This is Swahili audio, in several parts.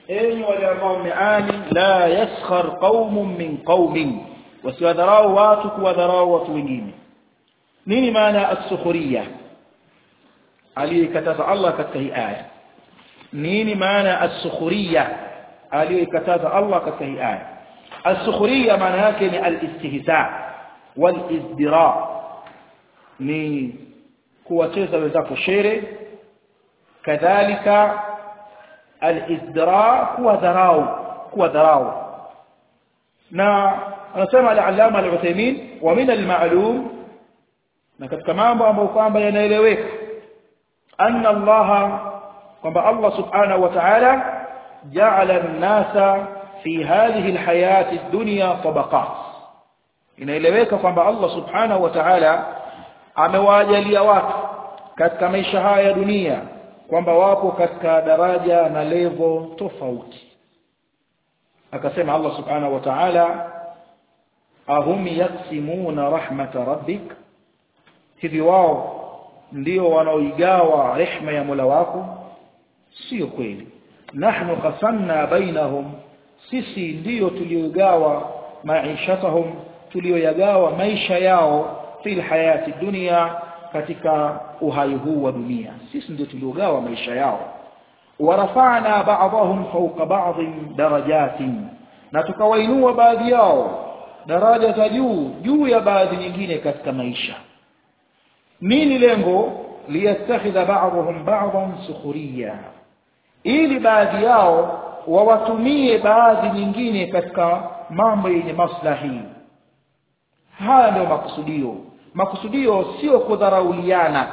enyi wale ambao mmeani la yaskhar qaumun min qaumin wasiwadharau watu kuwadharau watu wengine nini maana as-sukhriya aliyekataza Allah katika hii aya nini maana as-sukhriya aliyekataza Allah katika hii aya as-sukhriya maana yake ni al-istihza wal-izdira ni kuwacheza wenzako shere kadhalika al-izdira kuwa dharau kuwa dharau na anasema al-allama al-Uthaymeen wa min al-ma'lum na katika mambo ambayo kwamba yanaeleweka anna Allah kwamba Allah subhanahu wa ta'ala ja'ala an-nasa fi hadhihi al-hayati ad-dunya tabaqat inaeleweka kwamba Allah subhanahu wa ta'ala amewajalia watu katika maisha haya ya dunia kwamba wapo katika daraja na level tofauti akasema Allah subhanahu wa ta'ala ahum yaksimuna rahmata rabbik hivi wao ndio wanaoigawa rehma ya Mola wako sio kweli nahnu qasamna bainahum sisi ndiyo tuliogawa maishatahum tulioyagawa maisha yao fil hayati dunia katika uhai huu wa dunia sisi ndio tuliogawa maisha yao warafa'na ba'dahum fawqa ba'dhin darajatin na tukawainua baadhi yao daraja za juu juu ya baadhi nyingine katika maisha nini lengo liyastakhidha ba'dhum ba'dhan sukhriya ili baadhi yao wawatumie baadhi nyingine katika mambo yenye maslahi haya ndio makusudio makusudio sio kudharauliana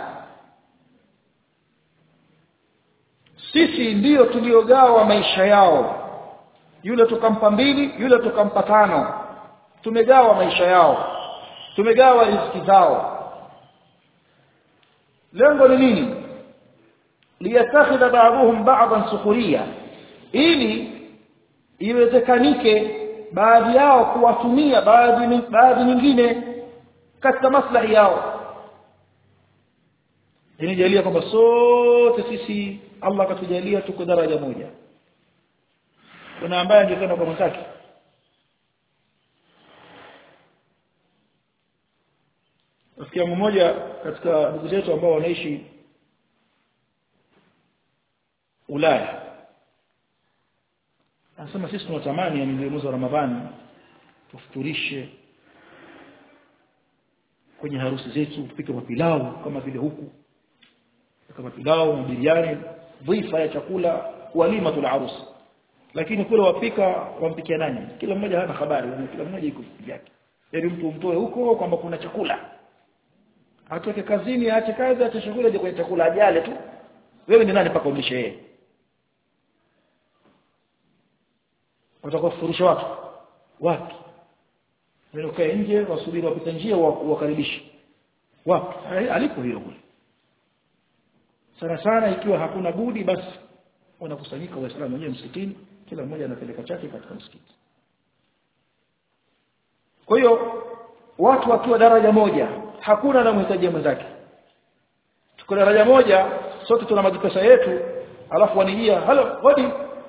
sisi ndiyo tuliogawa maisha yao yule tukampa mbili yule tukampa tano tumegawa maisha yao tumegawa riziki zao lengo ni nini liyattakhidha ba'dhum ba'dan sukhriya ili iwezekanike baadhi yao kuwatumia baadhi baadhi nyingine katika maslahi yao inijalia kwamba sote sisi Allah katujalia tuko daraja moja kuna ambaye angekwenda kwa mwenzake rafiki yangu mmoja katika ndugu zetu ambao wanaishi Ulaya anasema sisi tunatamani yani mwezi wa Ramadhani tufuturishe kwenye harusi zetu tupike mapilau kama vile huku kama pilau na biriani dhifa ya chakula walima tul harusi lakini kule wapika wampikia nani kila mmoja hana habari kila mmoja iko yake ili mtu umtoe huko kwamba kuna chakula atoke kazini aache kazi aache shughuli aje kwenye chakula ajale tu wewe ni nani mpaka ulishe yeye watakufurisha watu wapi wewe ukae nje wasubiri wapita njia wakaribishe wapi alipo hiyo kule sana sana ikiwa hakuna budi basi wanakusanyika waislamu wenyewe msikitini kila mmoja anapeleka chake katika msikiti kwa hiyo watu wakiwa daraja moja hakuna anamhitaji mwenzake tuko daraja moja sote tuna majipesa yetu alafu wanijia halo hodi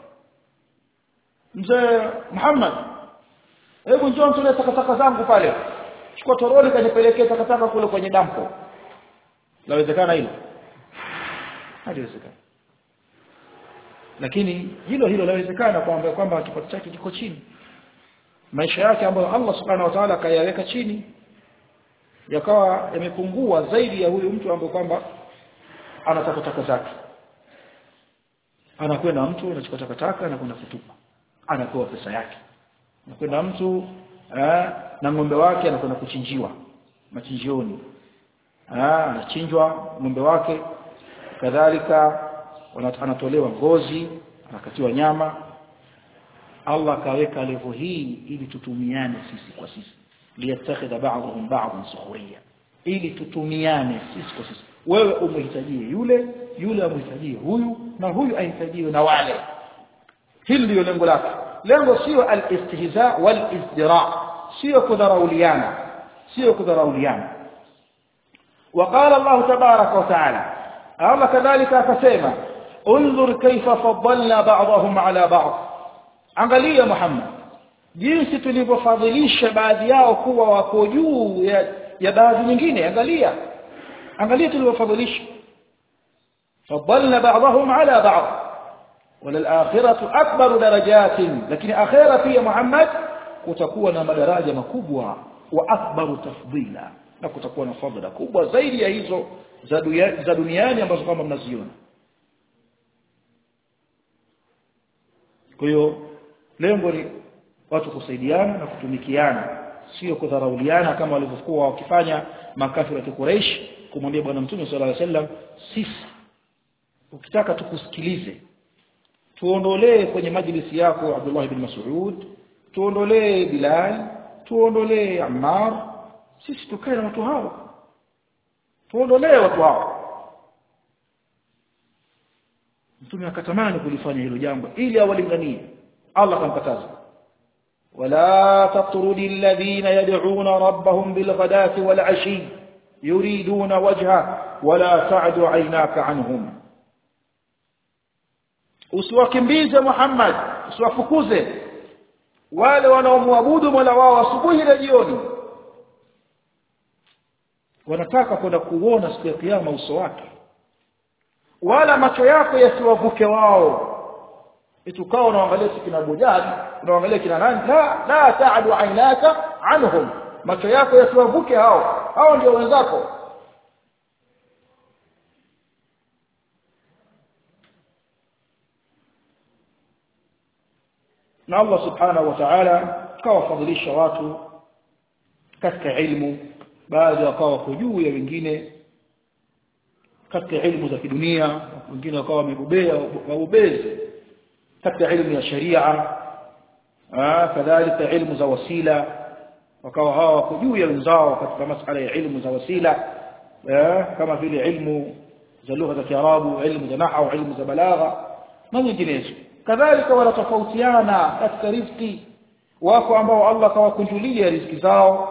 mzee Muhammad hebu njoo mtolee takataka zangu pale chukua toroli kanipelekee takataka kule kwenye dampo lawezekana hilo haliwezekana lakini hilo hilo lawezekana kwamba kwamba kipato chake kiko chini maisha yake ambayo Allah subhanahu wa ta'ala kayaweka chini yakawa yamepungua zaidi ya huyu mtu ambaye kwamba ana takataka zake anakwenda mtu anachukua takataka na kwenda kutupa anapewa pesa yake anakwenda mtu eh, na ng'ombe wake anakwenda kuchinjiwa machinjioni ah anachinjwa ng'ombe wake kadhalika anatolewa ngozi anakatiwa nyama Allah kaweka levo hii ili tutumiane sisi kwa sisi liyattakhidha ba'dhum ba'dhan sukhriya ili tutumiane sisi kwa sisi wewe umhitajie yule yule amhitajie huyu na huyu ahitajiwe na wale hili ndio lengo lake lengo sio al-istihza wal-izdira sio kudharauliana sio kudharauliana وقال الله تبارك وتعالى الله كذلك akasema انظر كيف فضلنا بعضهم على بعض angalia Muhammad jinsi tulivyofadhilisha baadhi yao kuwa wako juu ya, ya baadhi nyingine angalia angalia tulivyofadhilisha فضلنا بعضهم على بعض وللآخرة أكبر درجات لكن آخرة في محمد kutakuwa na madaraja makubwa wa akbaru tafdila na kutakuwa na fadhila kubwa zaidi ya hizo za, duya, za duniani ambazo kama mnaziona kwa hiyo lengo ni watu kusaidiana na kutumikiana sio kudharauliana kama walivyokuwa wakifanya makafiri wa Quraysh kumwambia bwana mtume sallallahu alaihi wasallam sisi ukitaka tukusikilize tuondolee kwenye majlisi yako Abdullah ibn Mas'ud tuondolee Bilal tuondolee Ammar sisi tukae na watu hao tuondolee watu hao mtume akatamani kulifanya hilo jambo ili awalinganie Allah akamkataza ولا تطرد الذين يدعون ربهم بالغداة والعشي يريدون وجهه ولا تعد عيناك عنهم usiwakimbize Muhammad usiwafukuze wale wanaomwabudu Mola wao asubuhi na jioni wanataka kwenda kuona siku ya kiyama uso wake wala macho yako yasiwavuke wao itukao unaangalia kina bujali unaangalia kina nani la la taadu ainaka anhum macho yako yasiwavuke hao hao ndio wenzako na Allah subhanahu wa ta'ala kawafadhilisha watu katika ilmu baadhi wakawa wako juu ya wengine katika ilmu za kidunia wengine wakawa wamebobea wabobezi katika ilmu ya sharia kadhalika ilmu za wasila wakawa hawa wako juu ya wenzao katika masala ya ilmu za wasila kama vile ilmu za lugha za Kiarabu ilmu za nahwu ilmu za balagha na nyinginezo kadhalika wanatofautiana katika riziki wako ambao Allah kawakunjulia riziki zao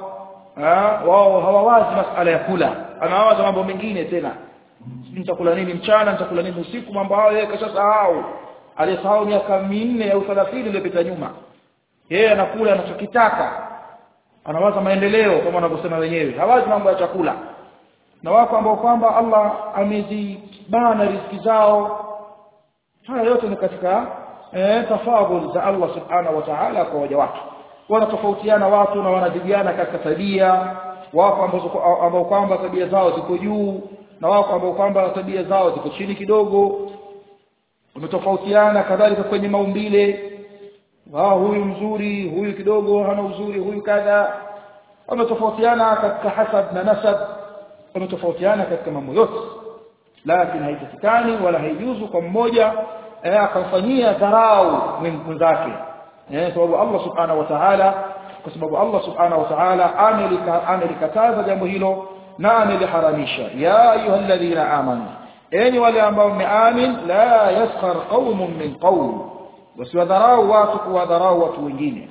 wao hawawazi masala ya kula anawaza mambo mengine tena nitakula nini mchana nitakula nini usiku mambo hayo yeye kashasahau aliyesahau miaka minne au 30 iliyopita nyuma yeye anakula anachokitaka anawaza maendeleo kama wanavyosema wenyewe hawazi mambo ya chakula na wako ambao kwamba Allah amezibana riziki zao haya yote ni katika eh, tafadhul za Allah subhanahu wa ta'ala kwa waja wake wanatofautiana watu na wanazidiana katika tabia wako ambao kwamba tabia zao ziko juu na wako ambao kwamba tabia zao ziko chini kidogo wametofautiana kadhalika kwenye maumbile wao huyu mzuri huyu kidogo hana uzuri huyu kadha wametofautiana katika hasab na nasab wametofautiana katika mambo yote lakini haitakikani wala haijuzu kwa mmoja eh, akamfanyia dharau mwenzake eh, sababu Allah subhanahu wa ta'ala kwa sababu Allah subhanahu wa ta'ala amelikataza jambo hilo na ameliharamisha ya ayyuhalladhina amanu enyi wale ambao mmeamin la yaskhar qaumun min qaum wasiwadharau watu kuwadharau watu wengine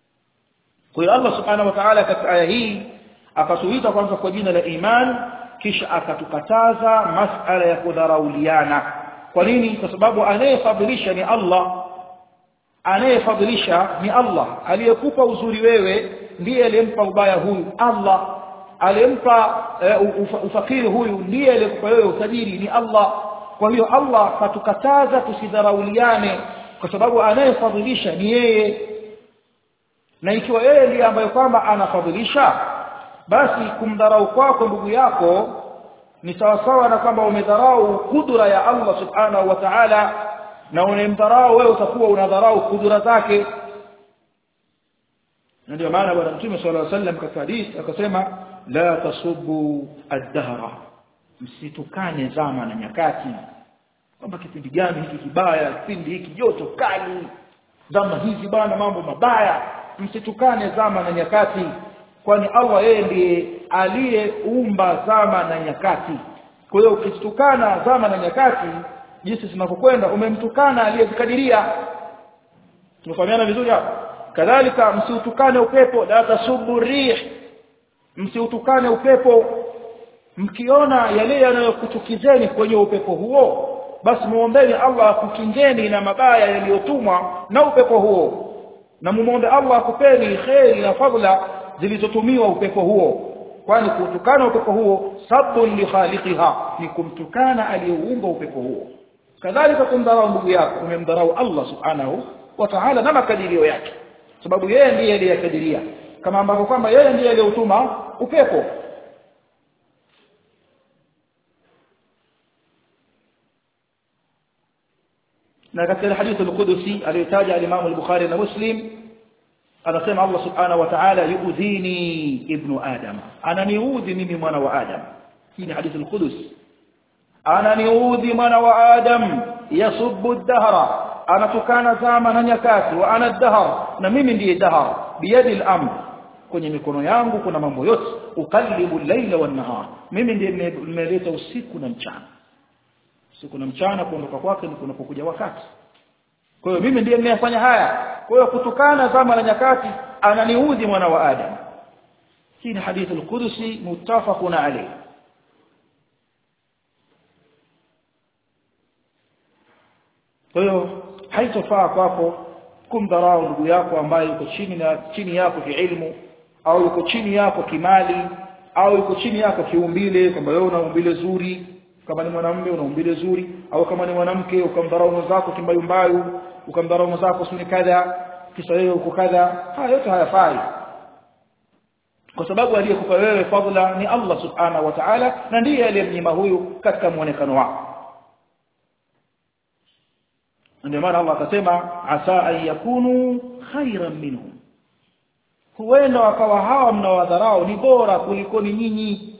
kwa hiyo Allah subhanahu wa ta'ala katika aya hii akatuita kwanza kwa jina la iman kisha akatukataza masala ya kudharauliana kwa nini kwa sababu anayefadhilisha ni Allah anayefadhilisha ni Allah aliyekupa uzuri wewe ndiye aliyempa ubaya huyu Allah aliyempa uh, ufakiri huyu ndiye aliyekupa wewe utajiri ni Allah kwa hiyo Allah katukataza tusidharauliane kwa sababu anayefadhilisha ni yeye na ikiwa yeye ndiye ambaye kwamba anafadhilisha basi kumdharau kwako ndugu yako ni sawasawa na kwamba umedharau kudura ya Allah subhanahu wa ta'ala na unemdharau wewe utakuwa unadharau kudura zake na ndio maana bwana mtume sallallahu alaihi wasallam katika hadithi akasema la tasubbu ad-dahra msitukane zama na nyakati kwamba kipindi gani hiki kibaya kipindi hiki joto kali zama hizi bwana mambo mabaya msitukane zama na nyakati kwani Allah yeye ndiye aliyeumba zama na nyakati kwa hiyo ukitukana zama na nyakati jinsi zinavyokwenda umemtukana aliyezikadiria tunafahamiana vizuri hapo kadhalika msiutukane upepo la tasubu rih msiutukane upepo mkiona yale yanayokuchukizeni kwenye upepo huo basi muombeni Allah akukingeni na mabaya yaliyotumwa na upepo huo na mumuombe Allah akupeni kheri na fadhila zilizotumiwa upepo huo kwani kutukana upepo huo sabun li khaliqiha ni kumtukana aliyeumba upepo huo kadhalika kumdharau ndugu yako umemdharau Allah subhanahu wa ta'ala na makadirio yake sababu yeye ndiye aliyekadiria kama ambavyo kwamba yeye ndiye aliyeutuma upepo na katika hadithi al-Qudsi aliyotaja al-Imam al-Bukhari na Muslim anasema Allah subhanahu wa ta'ala yuudhini ibnu adam ananiudhi mimi mwana wa adam hii ni hadithi al-Qudus ananiudhi mwana wa adam yasubbu ad-dahra anatukana zama na nyakati wa ana ad-dahr na mimi ndiye dahr biyadi al-amr kwenye mikono yangu kuna mambo yote ukallibu al-laila wan-nahar mimi ndiye nimeleta usiku na mchana usiku na mchana kuondoka kwake ni kunapokuja wakati kwa hiyo mimi ndiye ninayefanya haya kwa hiyo kutokana zama na nyakati ananiudhi mwana wa adam hii ni hadithi al-Qudsi muttafaqun alayh kwa hiyo haitofaa kwako kumdharau ndugu yako ambaye yuko chini na chini yako kiilmu au yuko chini yako kimali au yuko chini yako kiumbile kwamba wewe una umbile zuri kama ni mwanamume una umbile zuri au kama ni mwanamke ukamdharau mwenzako kimbayumbayu ukamdharau mwenzako suni kadha kisa wewe uko kadha haya yote hayafai kwa sababu aliyekupa wewe fadhila ni Allah subhanahu wa ta'ala na ndiye aliyemnyima huyu katika muonekano wako ndio maana Allah akasema asa an yakunu khairan minhum huenda wakawa hawa mnawadharau ni bora kuliko ni nyinyi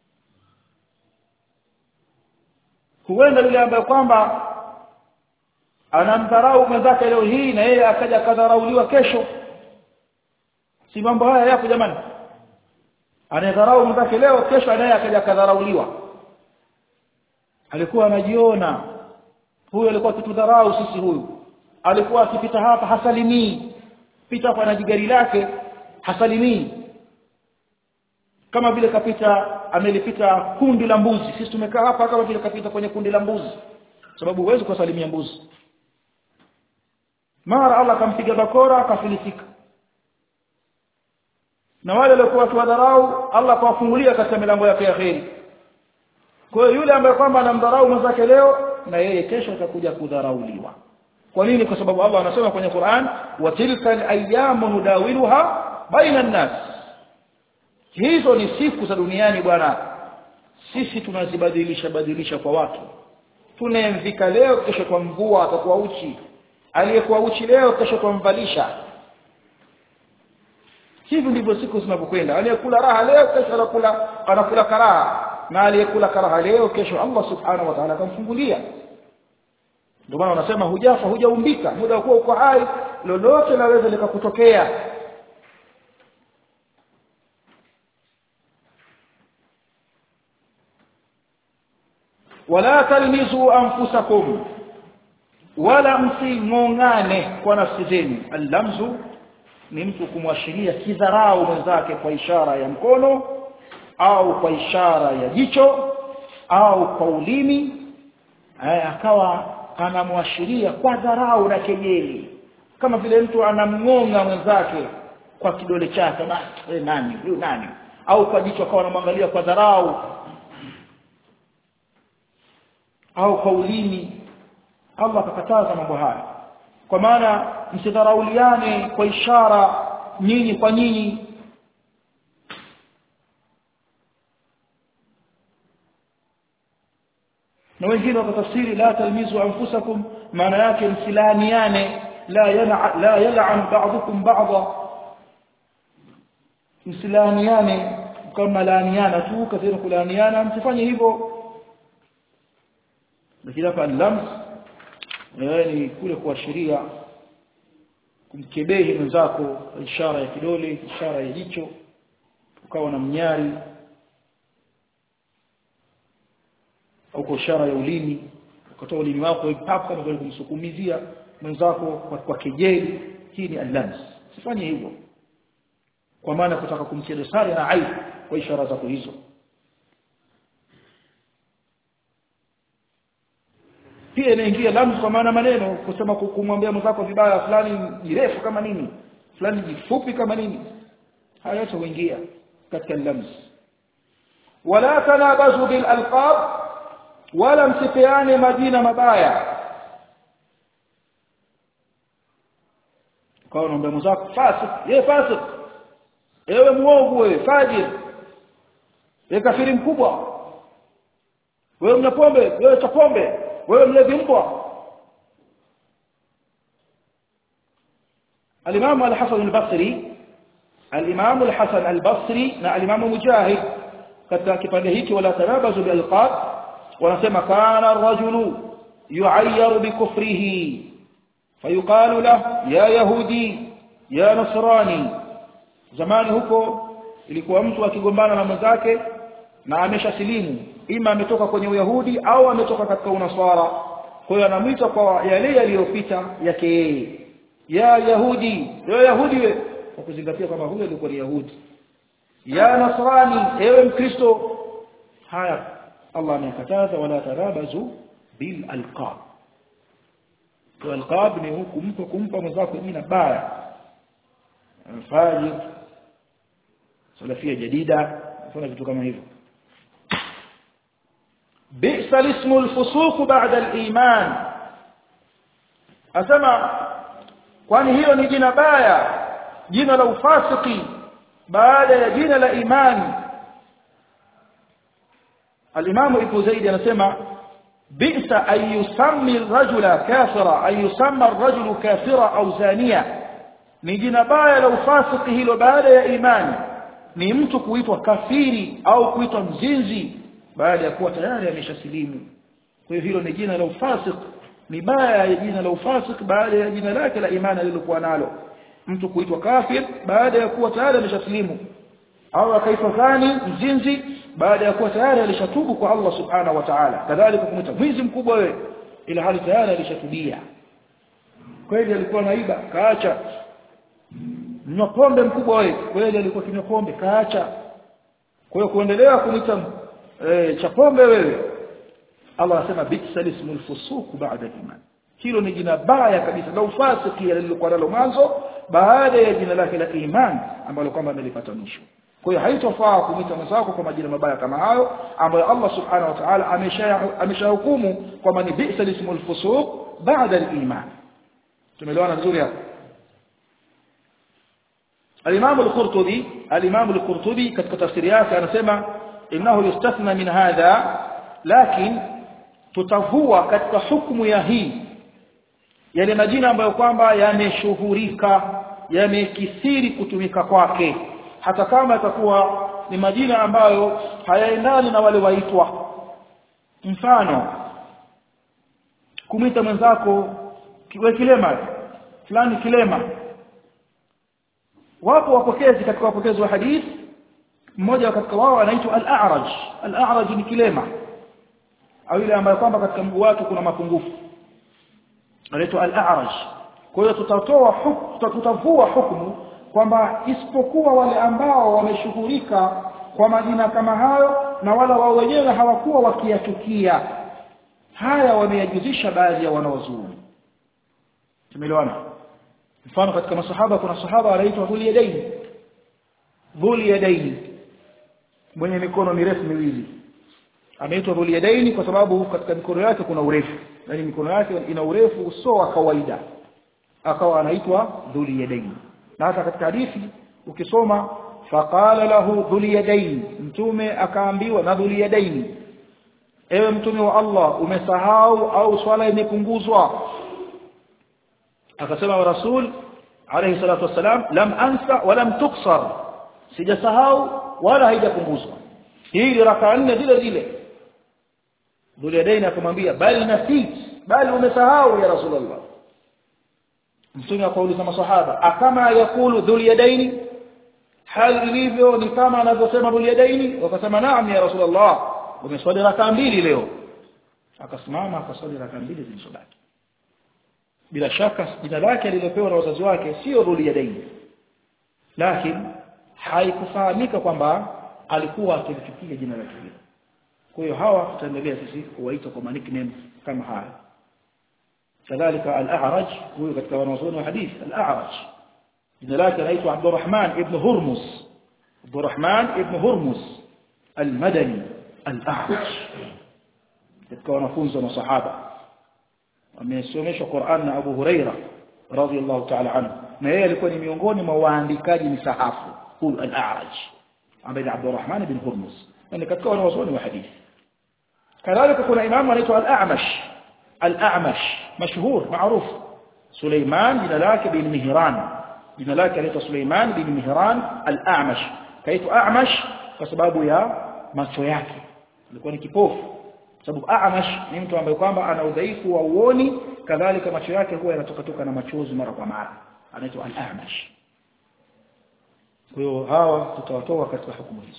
huenda yule ambaye kwamba anamdharau mwenzake leo hii na yeye akaja kadharauliwa kesho si mambo haya yapo jamani anadharau mwenzake leo kesho naye akaja kadharauliwa alikuwa anajiona huyu alikuwa akitudharau sisi huyu alikuwa akipita hapa hasalimii pita hapa na jigari lake hasalimii kama vile kapita amelipita kundi la mbuzi sisi tumekaa hapa kama vile kapita kwenye kundi la mbuzi sababu huwezi kusalimia mbuzi mara Allah akampiga bakora akafilisika na wale waliokuwa wakiwadharau Allah akawafungulia katika milango yake ya kheri kwa hiyo yule ambaye kwamba anamdharau mwenzake leo na yeye kesho atakuja kudharauliwa kwa nini kwa sababu Allah anasema kwenye Qur'an wa tilka al-ayyamu nudawiluha baina an-nas hizo ni siku za duniani bwana sisi tunazibadilisha badilisha kwa watu tunemvika leo kesho kwa mvua atakuwa uchi aliyekuwa uchi leo kesho twamvalisha hivi ndivyo siku zinavyokwenda aliyekula raha leo kesho anakula anakula karaha na aliyekula karaha leo kesho Allah subhanahu wa ta'ala atamfungulia ndio maana wanasema hujafa hujaumbika muda wa kuwa uko hai lolote laweza likakutokea wala talmizu anfusakum wala msingongane kwa nafsi zenu allamzu ni mtu kumwashiria kidharau mwenzake kwa ishara ya mkono au kwa ishara ya jicho au kwa ulimi akawa anamwashiria kwa dharau na kejeli kama vile mtu anamngonga mwenzake kwa kidole chake basi nani huyu nani au kwa jicho akawa anamwangalia kwa dharau au kwa ulimi Allah akakataza mambo haya kwa maana msidharauliane kwa ishara nyinyi kwa nyinyi na wengine wakatafsiri la talmizu anfusakum maana yake msilaniane la yana la yal'an ba'dukum ba'dha msilaniane kama laaniana tu kathira kulaaniana msifanye hivyo lakini hapa lams ni kule kuashiria kumkebehi mwenzako ishara ya kidole ishara ya jicho ukawa na mnyari au kwa ishara ya ulimi ukatoa ulimi wako hapo kama vile kumsukumizia mwenzako kwa, kwa kejeli hii ni allams sifanye hivyo kwa maana kutaka kumtia dosari na aibu kwa ishara zako hizo pia inaingia lamz kwa maana maneno kusema kumwambia mwenzako vibaya fulani jirefu kama nini fulani jifupi kama nini haya yote huingia katika lamz wala tanabazu bil alqab wala msipeane majina mabaya kwa unaomba mwenzako fasik yeye fasik ewe muovu wewe fajir wewe kafiri mkubwa wewe mna pombe wewe cha pombe wewe mlevi mbwa الإمام الحسن البصري الإمام الحسن البصري مع الإمام مجاهد katika kipande hiki wala tanabazu bilqab wanasema kana ar-rajulu yu'ayyaru bikufrihi fayuqalu lahu ya yahudi ya nasrani zamani huko ilikuwa mtu akigombana na mwenzake na ameshasilimu ima ametoka kwenye uyahudi au ametoka katika unaswara kwa hiyo anamwita kwa yale yaliyopita yake yeye ya yahudi ya yahudi we kwa kuzingatia kwamba huyo alikuwa ni yahudi ya nasrani ewe mkristo haya Allah amekataza wala tarabazu bil alqab kwa alqab ni huku mtu kumpa mwenzako jina baya fajir salafia jadida kuna vitu kama hivyo بئس الاسم الفسوق بعد الايمان asema kwani hiyo ni jina baya jina la ufasiki baada ya jina la imani al-Imam Ibn Zaid anasema bi'sa ay yusammi ar-rajula kafira ay yusamma ar-rajulu kafira au zania ni jina baya la ufasiki hilo baada ya imani ni mtu kuitwa kafiri au kuitwa mzinzi baada ya kuwa tayari ameshasilimu kwa hiyo hilo ni jina la ufasik ni baya ya jina la ufasik baada ya jina lake la imani alilokuwa nalo mtu kuitwa kafir baada ya kuwa tayari ameshasilimu au akaitwa thani mzinzi baada ya kuwa tayari alishatubu kwa Allah subhanahu wa ta'ala kadhalika kumwita mwizi mkubwa wewe ila hali tayari alishatubia kweli alikuwa naiba kaacha mnywa pombe mkubwa wewe kweli alikuwa kinywa pombe kaacha kwa hiyo kuendelea kumwita e, cha pombe wewe Allah anasema bi'sa ismul fusuq ba'da iman hilo ni jina baya kabisa la ufasiki lililokuwa nalo mwanzo baada ya jina lake la iman ambalo kwamba amelipata mwisho kwa hiyo haitofaa kumwita mwenzako kwa majina mabaya kama hayo ambayo Allah subhanahu wa ta'ala ameshahukumu kwamba ni bi'sa ismul fusuq ba'da al-iman tumeelewana vizuri hapo الإمام القرطبي الإمام القرطبي katika tafsiri yake anasema innahu yustathna min hadha lakin tutavua katika hukumu ya hii yale majina ambayo kwamba yameshuhurika yamekithiri kutumika kwake hata kama itakuwa ni majina ambayo hayaendani na wale waitwa mfano kumwita mwenzako kiwe kilema fulani kilema wapo wapokezi katika wapokezi wa hadithi mmoja katika wao anaitwa al-a'raj al-a'raj ni kilema au ile ambayo kwamba katika mguu wake kuna mapungufu anaitwa al-a'raj kwa hiyo tutatoa hukumu tutavua hukumu kwamba isipokuwa wale ambao wameshughulika kwa majina kama hayo na wala wao wenyewe hawakuwa wakiyachukia haya wameyajuzisha baadhi ya wanaozuoni tumeelewana mfano katika masahaba kuna sahaba anaitwa dhul yadaini dhul yadaini mwenye mikono mirefu miwili ameitwa dhul yadaini kwa sababu katika mikono yake kuna urefu yani mikono yake ina urefu usio wa kawaida akawa anaitwa dhul yadaini na hata katika hadithi ukisoma faqala lahu dhul yadaini mtume akaambiwa na dhul yadaini ewe mtume wa Allah umesahau au swala imepunguzwa akasema wa rasul alayhi salatu wassalam lam ansa wa lam tuksar sijasahau wala haijapunguzwa hii ni raka nne zile zile Dhulyadaini akamwambia bali nasit bali umesahau ya rasulullah mtume akauliza masahaba akama yakulu Dhulyadaini hali ilivyo ni kama anavyosema Dhulyadaini wakasema naam ya rasulullah umeswali raka mbili leo akasimama akaswali raka mbili zilizobaki bila shaka jina lake alilopewa na wazazi wake sio Dhulyadaini lakini haikufahamika kwamba alikuwa akilichukia jina lake hilo kwa hiyo hawa tutaendelea sisi kuwaita kwa nickname kama haya kadhalika al-a'raj huyo katika wanazuoni wa hadith al-a'raj jina lake anaitwa Abdurrahman ibn Hurmuz Abdurrahman ibn Hurmuz al-Madani al-a'raj katika wanafunzi wa masahaba amesomeshwa Qur'an na Abu Huraira radhiyallahu ta'ala anhu na yeye alikuwa ni miongoni mwa waandikaji misahafu huyu al-a'raj ambaye ni Abdurrahman ibn Hurmuz ni katika wanazuoni wa hadithi kadhalika kuna imamu anaitwa al-A'mash al-A'mash mashhur maarufu Suleiman jina lake bin Mihran jina lake anaitwa Suleiman bin Mihran al-A'mash kaitwa A'mash kwa sababu ya macho yake alikuwa ni kipofu sababu A'mash ni mtu ambaye kwamba ana udhaifu wa uoni kadhalika macho yake huwa yanatoka toka na machozi mara kwa mara anaitwa al-A'mash kwa hiyo hawa tutawatoa katika hukumu hizo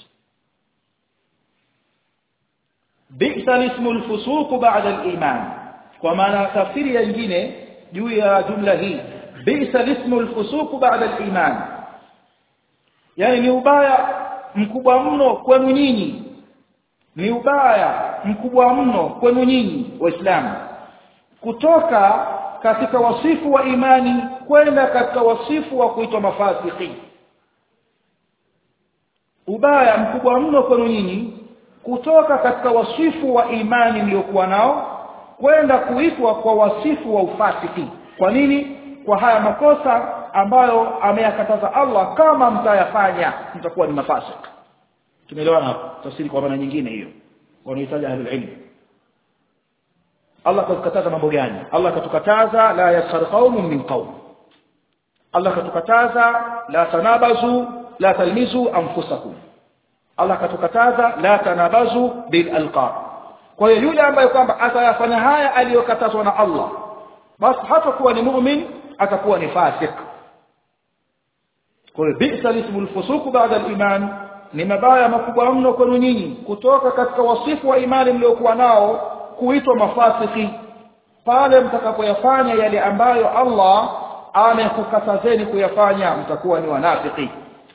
bi'sa ismu al-fusuq ba'da al-iman kwa maana tafsiri nyingine juu ya jumla hii bi'sa ismu al-fusuq ba'da al-iman yani ni ubaya mkubwa mno kwenu nyinyi ni ubaya mkubwa mno kwenu nyinyi waislamu kutoka katika wasifu wa imani kwenda katika wasifu wa kuitwa mafasiki ubaya mkubwa mno kwenu nyinyi kutoka katika wasifu wa imani mliokuwa nao kwenda kuitwa kwa wasifu wa ufasiki kwa nini kwa haya makosa ambayo ameyakataza Allah kama mtayafanya mtakuwa ni mafasik tumeelewana hapo tafsiri kwa maana nyingine hiyo wanahitaji ahlul ilm Allah katukataza mambo gani Allah katukataza la yaskhar qaumun min qaum Allah katukataza la tanabazu la talmizu anfusakum Allah katukataza la tanabazu bil alqab kwa hiyo yule ambaye kwamba atayafanya haya aliyokatazwa na Allah basi hatakuwa ni mu'min atakuwa ni fasik kwa hiyo bi'sa ismul fusuq ba'da al-iman ni mabaya makubwa mno kwenu nyinyi kutoka katika wasifu wa imani mliokuwa nao kuitwa mafasiki pale mtakapoyafanya yale ambayo Allah amekukatazeni kuyafanya mtakuwa ni wanafiki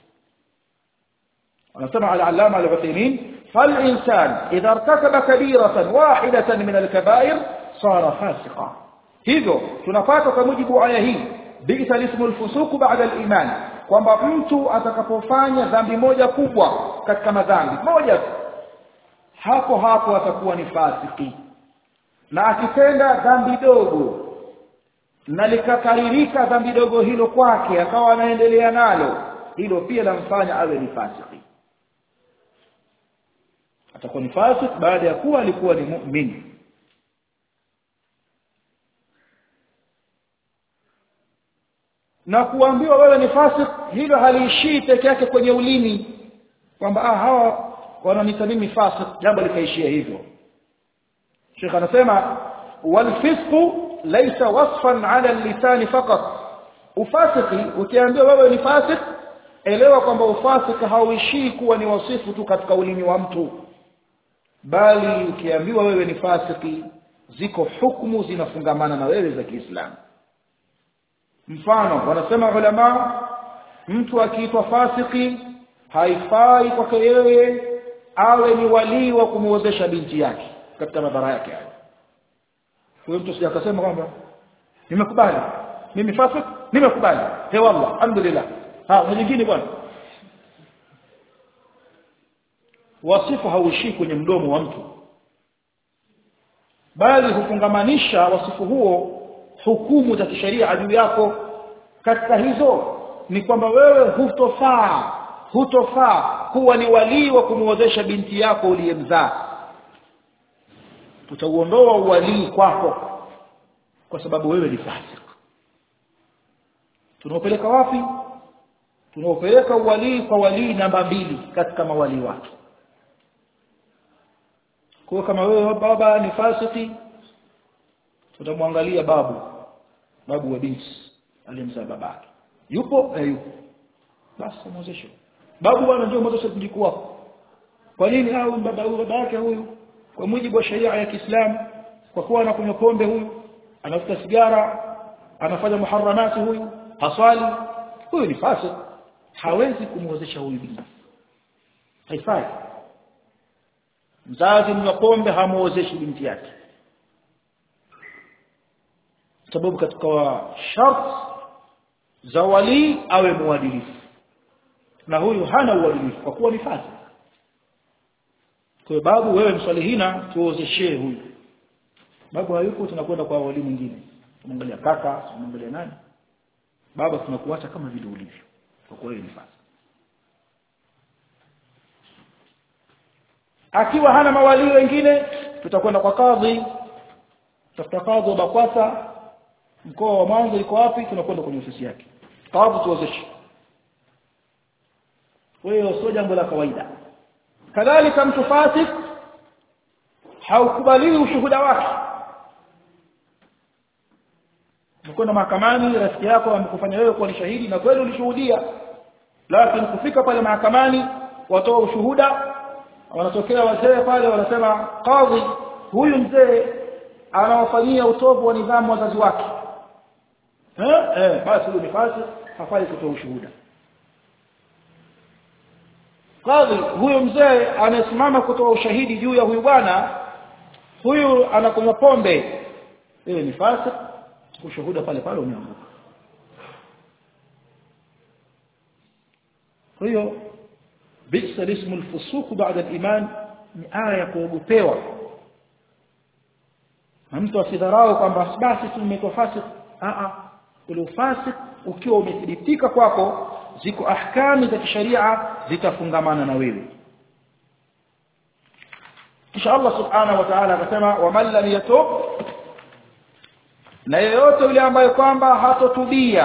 anasema al-allama al-Uthaymeen فالإنسان إذا ارتكب كبيرة واحدة من الكبائر صار فاسقا hivyo tunapata kwa mujibu wa aya hii bi'sa ismu al-fusuq ba'da al-iman kwamba mtu atakapofanya dhambi moja kubwa katika madhambi moja hapo hapo atakuwa ni fasiki na akitenda dhambi dogo na likakaririka dhambi dogo hilo kwake akawa anaendelea nalo hilo pia lamfanya awe ni fasiki atakuwa ni fasik baada ya kuwa alikuwa ni mu'min na kuambiwa wewe ni fasik hilo haliishii peke yake kwenye ulimi kwamba ah hawa wananita mimi fasik jambo likaishia hivyo Sheikh anasema wal fisqu laysa wasfan ala al-lisan faqat ufasiki ukiambiwa wewe ni fasik elewa kwamba ufasiki hauishii kuwa ni wasifu tu katika ulimi wa mtu bali ukiambiwa wewe ni fasiki ziko hukumu zinafungamana na wewe za Kiislamu mfano wanasema ulama mtu akiitwa fasiki haifai kwake yeye awe ni walii wa kumuozesha binti yake katika madhara yake hayo huyo mtu sija akasema kwamba nimekubali mimi fasik nimekubali he wallah alhamdulillah ha na nyingine bwana wasifu hauishii kwenye mdomo wa mtu bali hufungamanisha wasifu huo hukumu za kisheria juu yako katika hizo ni kwamba wewe hutofaa hutofaa kuwa ni walii wa kumuozesha binti yako uliyemzaa tutauondoa uwalii kwako kwa sababu wewe ni fasik tunaopeleka wapi tunaopeleka uwalii kwa walii namba mbili katika mawalii wake kwa kama wewe baba ni fasiki tutamwangalia babu babu wa binti aliyemzaa babake yupo na yupo basi muozeshe babu bwana ndio muozeshe mjukuu wako kwa nini au baba huyu baba yake huyu kwa mujibu wa sheria ya Kiislamu kwa kuwa anakunywa pombe huyu anafuta sigara anafanya muharramati huyu haswali huyu ni fasik hawezi kumuozesha huyu binti haifai mzazi mnywa pombe hamuozeshi binti yake sababu katika shart za wali awe muadilifu na huyu hana uadilifu kwa kuwa ni fasik kwa babu wewe msalihina tuozeshee huyu babu hayuko tunakwenda kwa wali mwingine tunaangalia kaka tunaangalia nani baba tunakuacha kama vile ulivyo kwa kuwa ni fasik akiwa hana mawali wengine tutakwenda kwa kadhi tafuta kadhi wa Bakwata mkoa wa Mwanza iko wapi tunakwenda kwenye ofisi yake kadhi tuwezeshe kwa hiyo sio jambo la kawaida kadhalika mtu fasik haukubaliwi ushuhuda wake mkono mahakamani rafiki yako amekufanya wewe kuwa ni shahidi na kweli ulishuhudia lakini kufika pale mahakamani watoa ushuhuda wanatokea wazee pale wanasema kadhi huyu mzee anawafanyia utovu wa nidhamu wazazi wake eh eh basi huyu ni fasik hafai kutoa ushuhuda kadhi huyu mzee anasimama kutoa ushahidi juu ya huyu bwana huyu anakunywa pombe yeye ni fasik ushuhuda pale pale umeanguka kwa hiyo bisa ismu alfusuq ba'da aliman ni aya ya kuogopewa na mtu asidharau kwamba basi tumekuwa fasik a a ule ufasik ukiwa umethibitika kwako ziko ahkami za kisharia zitafungamana na wewe kisha Allah subhanahu wa ta'ala akasema waman lam yatub na yeyote yule ambaye kwamba hatotubia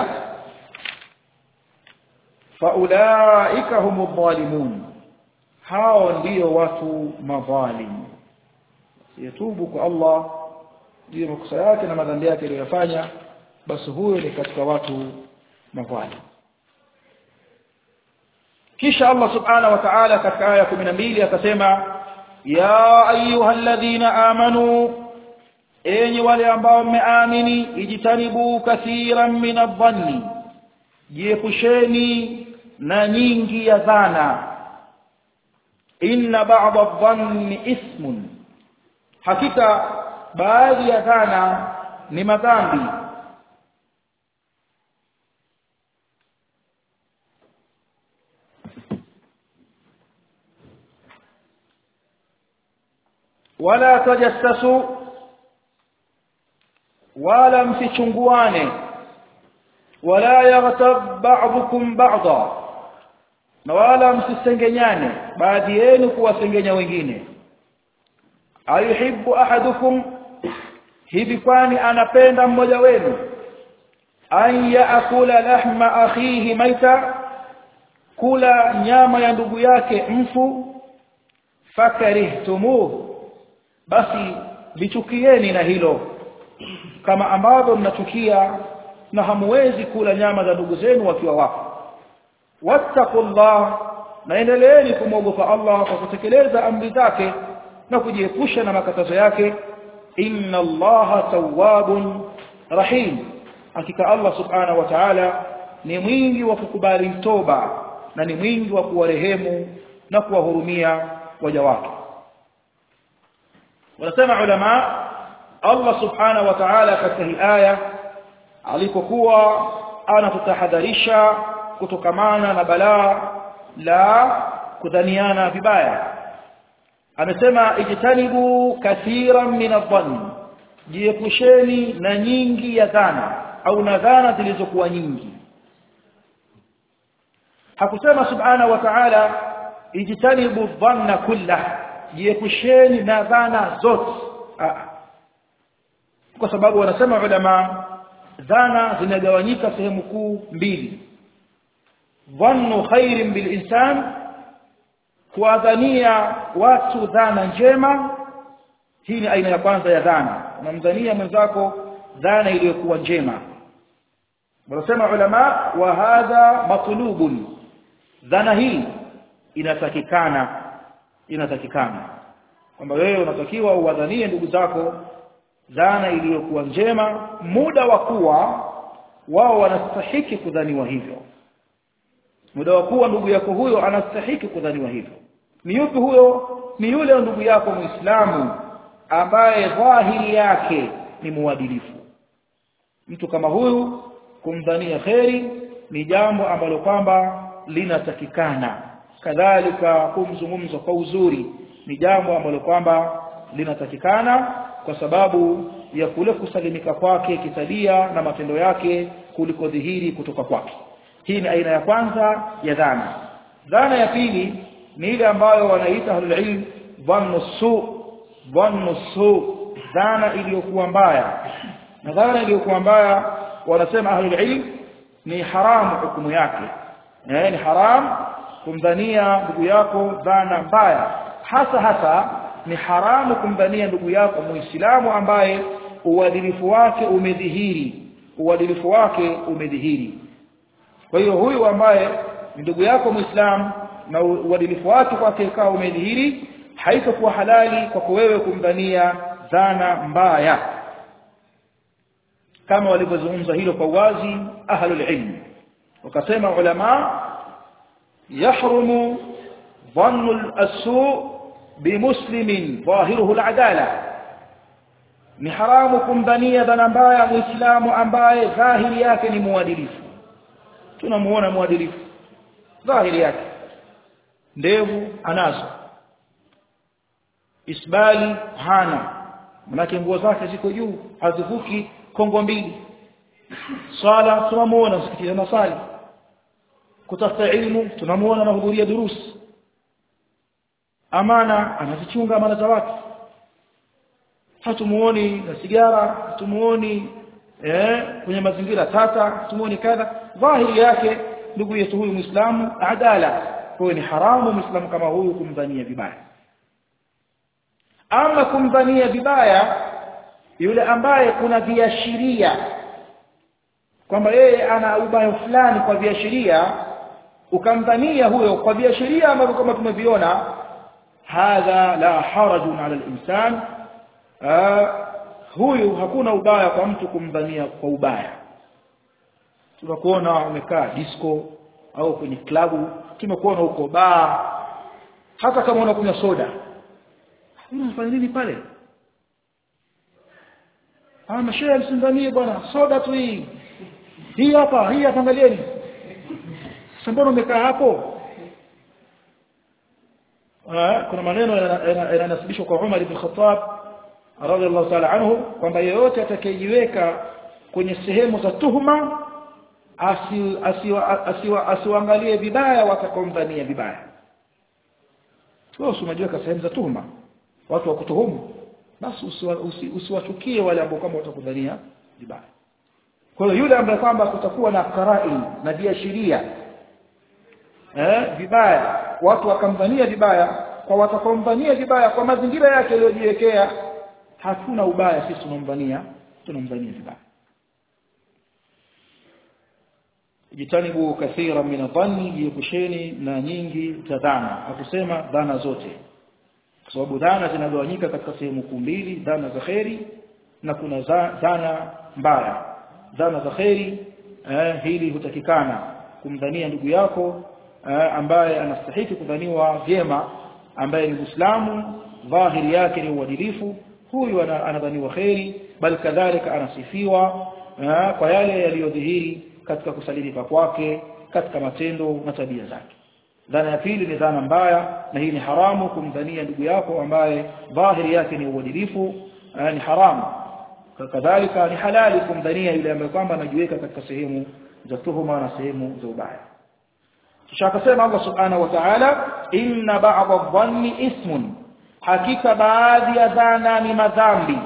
faulaika humu dhalimun hao ndio watu madhalim yatubu kwa Allah ndio makosa yake na madhambi yake aliyofanya basi huyo ni katika watu madhalim kisha Allah subhanahu wa ta'ala katika aya 12 akasema ya ayyuhalladhina amanu enyi wale ambao mmeamini ijitanibu kathiran min adh-dhanni jiepusheni na nyingi ya dhana inna ba'd adh-dhanni ismun hakika baadhi ya dhana ni madhambi wala tajassasu wala msichunguane wala yaghtab ba'dukum ba'dha na wala msisengenyane baadhi yenu kuwasengenya wengine ayuhibbu ahadukum hivi kwani anapenda mmoja wenu an yaakula lahma akhihi maita kula nyama ya ndugu yake mfu fakarihtumuhu basi lichukieni na hilo kama ambavyo mnachukia na hamwezi kula nyama za ndugu zenu wakiwa wapo wattaqullah na endeleeni kumwogopa Allah kwa kutekeleza amri zake na kujiepusha na makatazo yake inna allaha tawwabun rahim hakika Allah subhanahu wa ta'ala ni mwingi wa kukubali toba na ni mwingi wa kuwarehemu na kuwahurumia waja wake wanasema ulama Allah subhanahu wa ta'ala katika hii aya alipokuwa anatutahadharisha kutokamana na balaa la kudhaniana vibaya amesema ijtanibu kathiran min adh-dhann jiepusheni na nyingi ya dhana au na dhana zilizokuwa nyingi hakusema subhanahu wa ta'ala ijtanibu dhanna kullah jiepusheni na dhana zote kwa sababu wanasema ulama dhana zinagawanyika sehemu kuu mbili dhannu khairin bil insan kuwadhania watu dhana njema hii ni aina ya kwanza ya dhana unamdhania mwenzako dhana iliyokuwa njema wanasema ulama wa hadha matlubun dhana hii inatakikana inatakikana kwamba wewe unatakiwa uwadhanie ndugu zako dhana iliyokuwa njema muda wa kuwa wao wanastahiki kudhaniwa hivyo muda wa kuwa ndugu yako huyo anastahiki kudhaniwa hivyo ni yupi huyo ni yule ndugu yako muislamu ambaye dhahiri yake ni muadilifu mtu kama huyu kumdhania kheri ni jambo ambalo kwamba linatakikana kadhalika kumzungumza kwa uzuri ni jambo ambalo kwamba linatakikana kwa sababu ya kule kusalimika kwake kitabia na matendo yake kuliko dhihiri kutoka kwake hii ni aina ya kwanza ya dhana dhana ya pili ni ile ambayo wanaita ahlul ilm dhannu su dhannu su dhana iliyokuwa mbaya na dhana iliyokuwa mbaya wanasema ahlul ilm ni haramu hukumu yake eh ni haram kumdhania ndugu yako dhana mbaya hasa hasa ni haramu kumdhania ndugu yako muislamu ambaye uadilifu wake umedhihiri uadilifu wake umedhihiri kwa hiyo huyu ambaye ni ndugu yako muislamu na uadilifu wake kwake ikawa umedhihiri haitakuwa halali kwako wewe kumdhania dhana mbaya kama walivyozungumza hilo kwa wazi ahlul ilm wakasema ulama yahrumu dhannu al-su bimuslimin dhahiruhu al-adala ni haramu kumdhania dhana mbaya muislamu ambaye dhahiri yake ni muadilifu tunamuona muadilifu dhahiri yake ndevu anazo isbali hana manake nguo zake ziko juu hazivuki kongo mbili swala tunamuona msikitini anasali kutafuta ilmu tunamuona anahudhuria durusi amana anazichunga amana za watu hatumuoni na sigara hatumuoni eh kwenye mazingira tata hatumuoni kadha dhahiri yake ndugu yetu huyu muislamu adala kwa ni haramu muislamu kama huyu kumdhania vibaya ama kumdhania vibaya yule ambaye kuna viashiria kwamba yeye ana ubaya fulani kwa viashiria ukamdhania huyo kwa viashiria ambavyo kama tumeviona hadha la harajun ala al-insan huyu hakuna ubaya kwa mtu kumdhania kwa ubaya tunakuona umekaa disco au kwenye klabu tumekuona huko baa hata kama unakunywa soda unafanya nini pale ah mashehe msindanie bwana soda tu hii hii hapa hii hapa angalieni sasa mbona umekaa hapo kuna maneno yananasibishwa kwa Umar ibn Khattab radhiallahu ta'ala anhu kwamba yeyote atakayejiweka kwenye sehemu za tuhuma asiwaangalie vibaya watakomdhania vibaya wewe usimajiweka sehemu za tuhuma watu wakutuhumu basi usiwachukie wale ambao kama watakudhania vibaya kwa hiyo yule ambaye kwamba kutakuwa na qarai na viashiria eh vibaya watu wakamdhania vibaya kwa watakomdhania vibaya kwa mazingira yake aliyojiwekea hatuna ubaya sisi tunamdhania tunamdhania vibaya jitanibu kathira min dhanni jiepusheni na nyingi za dhana akusema dhana zote kwa sababu dhana zinagawanyika katika sehemu kuu mbili dhana za kheri na kuna dhana mbaya dhana za kheri eh, hili hutakikana kumdhania ndugu yako eh, ambaye anastahili kudhaniwa vyema ambaye ni Muislamu dhahiri yake ni uadilifu huyu anadhaniwa kheri bal kadhalika anasifiwa eh, kwa yale yaliyodhihiri katika kusalimika kwake katika matendo na tabia zake dhana ya pili ni dhana mbaya na hii ni haramu kumdhania ndugu yako ambaye dhahiri yake ni uadilifu ni haramu kadhalika ni halali kumdhania yule ambaye kwamba anajiweka katika sehemu za tuhuma na sehemu za ubaya kisha akasema Allah subhanahu wa ta'ala inna ba'd adh-dhanni ismun hakika baadhi ya dhana ni madhambi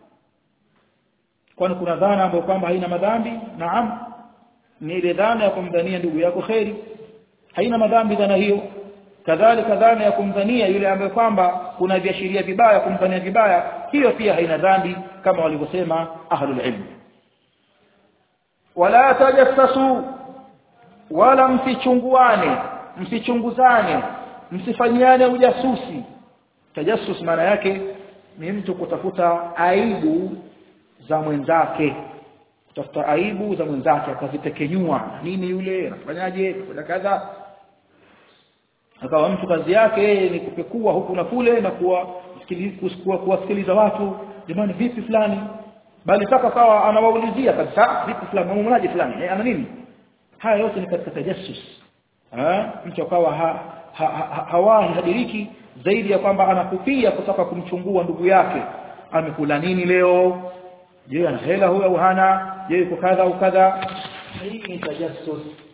kwani kuna dhana ambayo kwamba haina madhambi naam ni ile dhana ya kumdhania ndugu yako khairi haina madhambi dhana hiyo kadhalika dhana ya kumdhania yule ambaye kwamba kuna viashiria vibaya kumdhania vibaya hiyo pia haina dhambi kama walivyosema ahlul ilm wala tajassasu wala msichunguane msichunguzane msifanyiane ujasusi tajassus maana yake ni mtu kutafuta aibu za mwenzake kutafuta aibu za mwenzake akazitekenyua nini yule anafanyaje kuna kadha akawa mtu kazi yake yeye ni kupekua huku na kule na kuwa kuwasikiliza watu jamani vipi fulani bali mpaka sawa anawaulizia kabisa vipi fulani mmoja fulani eh, ana nini haya yote ni katika tajassus eh mtu akawa ha, ha, ha, hawahi hadiriki zaidi ya kwamba anakupia kutaka kumchungua ndugu yake amekula nini leo je ana hela huyo au hana je yuko kadha au kadha hii ni tajassus